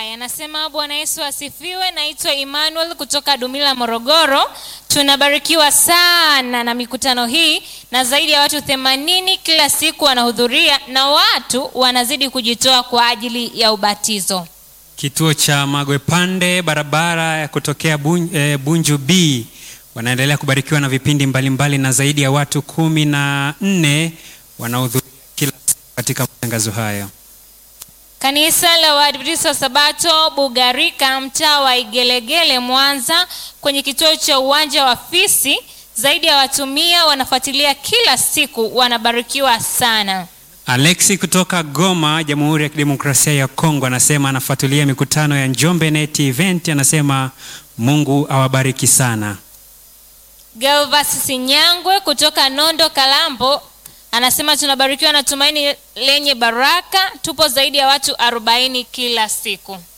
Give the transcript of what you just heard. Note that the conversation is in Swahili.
Haya, anasema Bwana Yesu asifiwe. Naitwa Emmanuel kutoka Dumila, Morogoro. Tunabarikiwa sana na mikutano hii, na zaidi ya watu themanini kila siku wanahudhuria na watu wanazidi kujitoa kwa ajili ya ubatizo. Kituo cha Magwe Pande, barabara ya kutokea Bun, eh, Bunju B wanaendelea kubarikiwa na vipindi mbalimbali mbali, na zaidi ya watu kumi na nne wanahudhuria kila siku katika matangazo hayo. Kanisa la Waadventista wa Sabato Bugarika, mtaa wa Igelegele, Mwanza, kwenye kituo cha uwanja wa Fisi, zaidi ya watu mia wanafuatilia kila siku, wanabarikiwa sana. Alexi kutoka Goma, Jamhuri ya Kidemokrasia ya Kongo, anasema anafuatilia mikutano ya Njombe Net Event. Anasema Mungu awabariki sana. Galvas Sinyangwe kutoka Nondo Kalambo anasema tunabarikiwa na tumaini lenye baraka. Tupo zaidi ya watu arobaini kila siku.